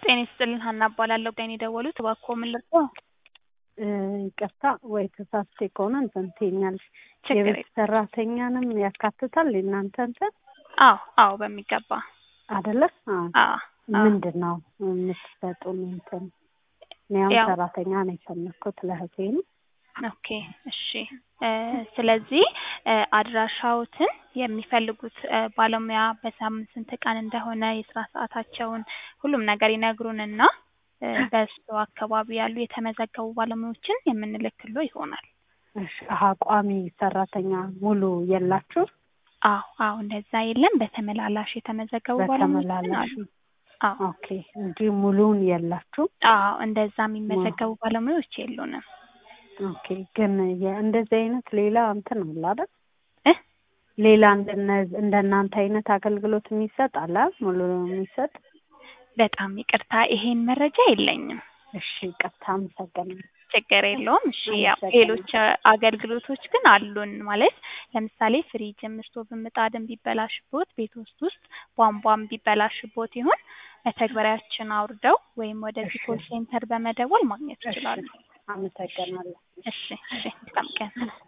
ጤና ይስጥልን ሀና እባላለሁ። ጋር የደወሉት እባክዎ ምን ልርዳዎ? ይቅርታ ወይ ተሳስቼ ከሆነ እንትን ትይኛለሽ። ችግር የቤት የለም። ሰራተኛንም ያካትታል የእናንተ እንትን አዎ አዎ በሚገባ አይደለ? አዎ። አዎ አዎ። ምንድን ነው የምትሰጡን እንትን? እኔ አሁን ያው- ሰራተኛ ነው የፈለኩት ለእህቴ ነው። ኦኬ እሺ እ ስለዚህ እ አድራሻዎትን የሚፈልጉት እ ባለሙያ በሳምንት ስንት ቀን እንደሆነ የስራ ሰዓታቸውን ሁሉም ነገር ይነግሩንና እ በእሱ አካባቢ ያሉ የተመዘገቡ ባለሙያዎችን የምንልክሎ ይሆናል። እሺ አሀ ቋሚ ሰራተኛ ሙሉ የላችሁ? አዎ አዎ እንደዛ የለም። በተመላላሽ የተመዘገቡ ባለሙያዎችን በተመላላሽ አሉ። አዎ ኦኬ እንጂ ሙሉውን የላችሁ? አዎ እንደዛ የሚመዘገቡ ባለሙያዎች የሉንም። ኦኬ ግን የ- እንደዚህ አይነት ሌላ እንትን አለ አይደል? እ ሌላ እንደነ እንደናንተ አይነት አገልግሎት የሚሰጥ አለ አይደል? ሙሉ የሚሰጥ በጣም ይቅርታ ይሄን መረጃ የለኝም። እሺ ይቅርታ አመሰግናለሁ። ችግር የለውም። እሺ ያው አመሰግናለሁ። ሌሎች እ አገልግሎቶች ግን አሉን። ማለት ለምሳሌ ፍሪጅም ስቶቭም ምጣድም ቢበላሽቦት ቤት ውስጥ ውስጥ ቧንቧም ቢበላሽቦት ይሁን መተግበሪያችን አውርደው ወይም ወደዚህ እሺ። ኮል ሴንተር በመደወል ማግኘት እሺ ይችላሉ። አመሰግናለሁ። እሺ እሺ መልካም ቀን።